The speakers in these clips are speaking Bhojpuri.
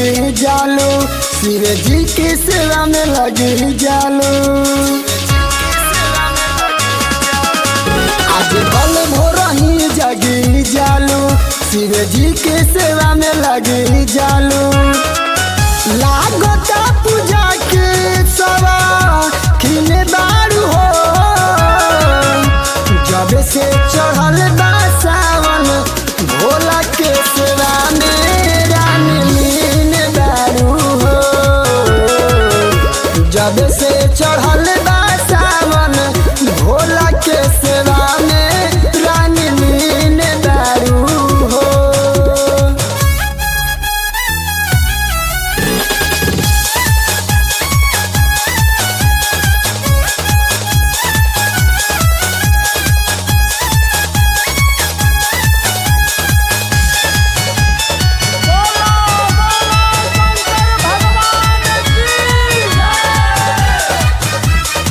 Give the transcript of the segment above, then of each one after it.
लगे जालो शिव जी के सेवा में लगे जालो आज कल भोर ही जगी जालो शिव जी के सेवा में लगे जालो लागता पूजा के सवा खिले बारू हो जब से चढ़ल बा सावन भोला के सेवा में रानी लीन दारू हो जब से चढ़ल बा सावन भोला के सेवा में रानी लीन दारू हो बोलो बोलो शंकर भगवान की जय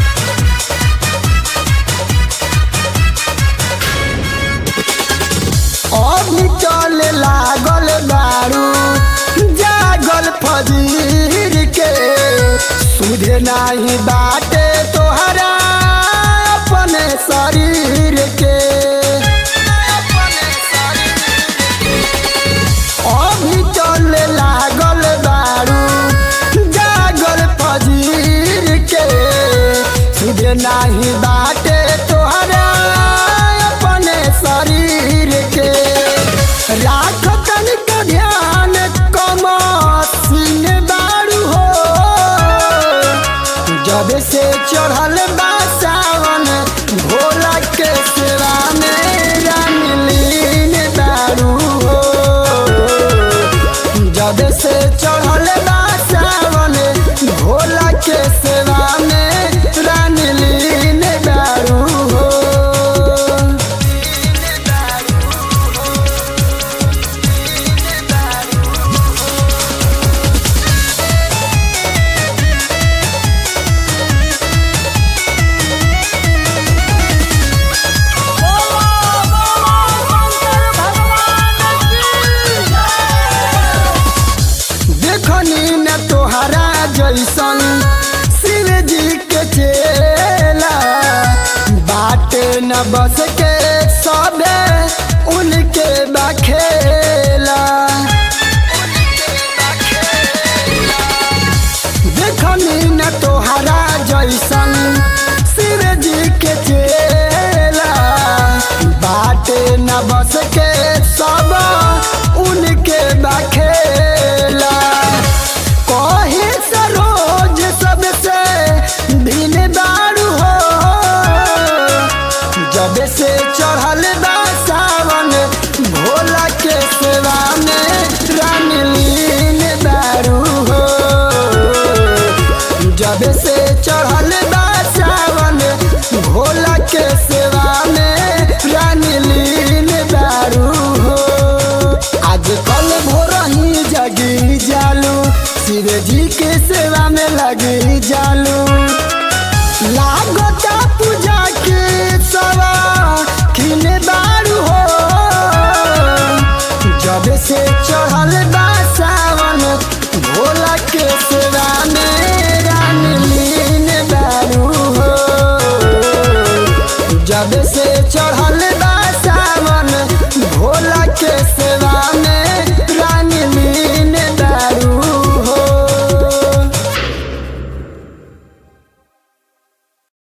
अभी चले लागल दारू जागल फजीर के सुधे नाही बाटे तोहरा अपने शरीर के अभी चले लागल दारू जागल फजीर के सुधे नाही बाटे तोहरा अपने शरीर के राख तनिक ध्यान कम सिंह बारू हो जब से चढ़ल बा सावन भोला के सेवा में रानी लीन दारू हो जब से चढ़ल बा सावन भोला के सेवा में रानी लीन दारू हो बोलो बोलो शंकर भगवान की जय देखनी न तोहरा जैसन शिव जी के चेला बाटे न बस के सबे उनके बखेला देखनी न तोहरा जैसन शिव जी के चेला बाटे न बस के सब उनके बखेला कहे सरोज सबसे भिन दारू हो जब से चढ़ल बा सावन भोला के सेवा में रानी लीन दारू हो जब से चढ़ल बा सावन भोला के सेवा में रानी लीन दारू हो आज कल भोर ही जगी जालू शिव जी के सेवा में लगी जालू लागता पूजा